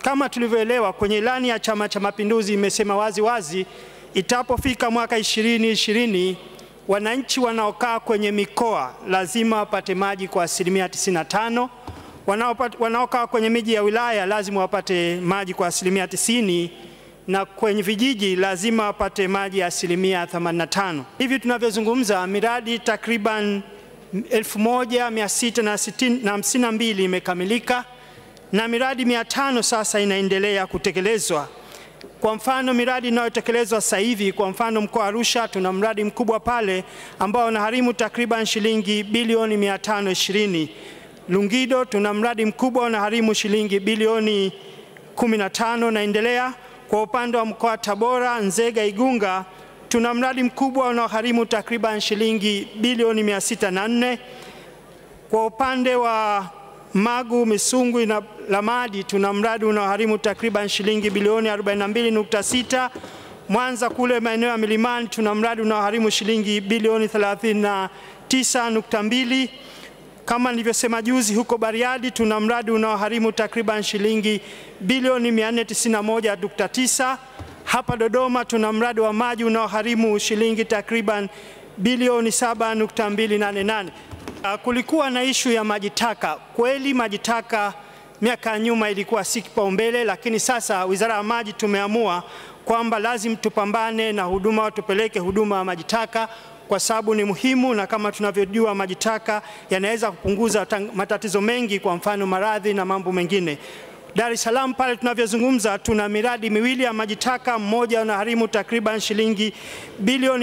kama tulivyoelewa kwenye ilani ya Chama cha Mapinduzi imesema wazi wazi, itapofika mwaka ishirini ishirini wananchi wanaokaa kwenye mikoa lazima wapate maji kwa asilimia 95. Wanaokaa kwenye miji ya wilaya lazima wapate maji kwa asilimia 90 na kwenye vijiji lazima wapate maji ya asilimia 85. Hivi tunavyozungumza miradi takriban 1652 imekamilika na miradi 500 sasa inaendelea kutekelezwa. Kwa mfano miradi inayotekelezwa sasa hivi, kwa mfano mkoa wa Arusha tuna mradi mkubwa pale ambao unaharimu takriban shilingi bilioni 520. Lungido tuna mradi mkubwa unaharimu shilingi bilioni 15 naendelea. Kwa upande wa mkoa wa Tabora, Nzega, Igunga tuna mradi mkubwa unaoharimu takriban shilingi bilioni 604. Kwa upande wa Magu, Misungwi na Lamadi tuna mradi unaoharimu takriban shilingi bilioni 42.6. Mwanza kule maeneo ya milimani tuna mradi unaoharimu shilingi bilioni 39.2. Kama nilivyosema juzi, huko Bariadi tuna mradi unaoharimu takriban shilingi bilioni 491.9. Hapa Dodoma tuna mradi wa maji unaoharimu shilingi takriban bilioni 7.288. Kulikuwa na ishu ya maji taka. Kweli maji taka miaka ya nyuma ilikuwa si kipaumbele, lakini sasa Wizara ya Maji tumeamua kwamba lazima tupambane na huduma, tupeleke huduma ya maji taka kwa sababu ni muhimu, na kama tunavyojua maji taka yanaweza kupunguza matatizo mengi, kwa mfano maradhi na mambo mengine. Dar es Salaam pale tunavyozungumza, tuna miradi miwili ya maji taka, mmoja unaharimu takriban shilingi bilioni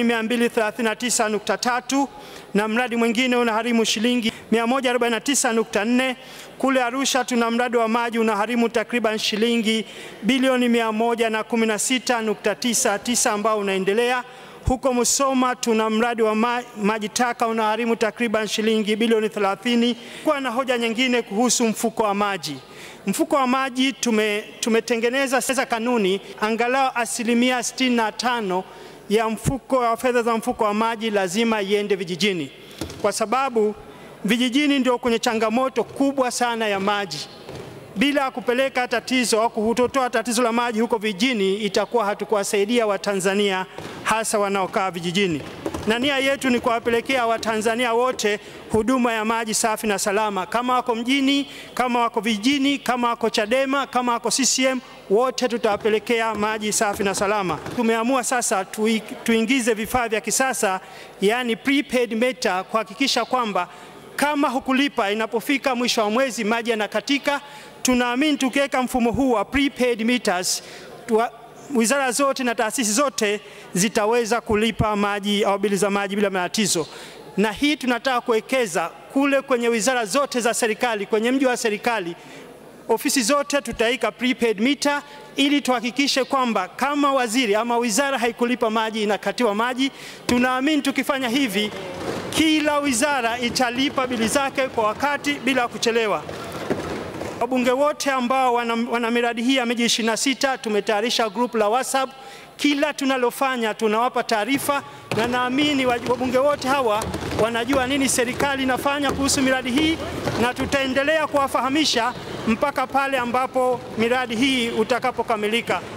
239.3 na mradi mwingine unaharimu shilingi 149.4. Kule Arusha tuna mradi wa maji unaharimu takriban shilingi bilioni 116.99 ambao unaendelea. Huko Musoma tuna mradi wa ma maji taka unaharimu takriban shilingi bilioni 30. Kwa na hoja nyingine kuhusu mfuko wa maji Mfuko wa maji tume, tumetengeneza sasa kanuni angalau asilimia 65 ya mfuko wa fedha za mfuko wa maji lazima iende vijijini, kwa sababu vijijini ndio kwenye changamoto kubwa sana ya maji. Bila kupeleka tatizo au kutotoa tatizo la maji huko vijijini, itakuwa hatukuwasaidia Watanzania hasa wanaokaa vijijini na nia yetu ni kuwapelekea Watanzania wote huduma ya maji safi na salama, kama wako mjini, kama wako vijijini, kama wako Chadema, kama wako CCM, wote tutawapelekea maji safi na salama. Tumeamua sasa tui, tuingize vifaa vya kisasa, yani prepaid meter, kuhakikisha kwamba kama hukulipa, inapofika mwisho wa mwezi maji yanakatika. Tunaamini tukiweka mfumo huu wa prepaid meters tuwa, wizara zote na taasisi zote zitaweza kulipa maji au bili za maji bila matatizo, na hii tunataka kuwekeza kule kwenye wizara zote za serikali, kwenye mji wa serikali, ofisi zote tutaika prepaid meter ili tuhakikishe kwamba kama waziri ama wizara haikulipa maji inakatiwa maji. Tunaamini tukifanya hivi, kila wizara italipa bili zake kwa wakati bila kuchelewa. Wabunge wote ambao wana, wana miradi hii ya miji 26 tumetayarisha group la WhatsApp. Kila tunalofanya tunawapa taarifa, na naamini wabunge wote hawa wanajua nini serikali inafanya kuhusu miradi hii, na tutaendelea kuwafahamisha mpaka pale ambapo miradi hii utakapokamilika.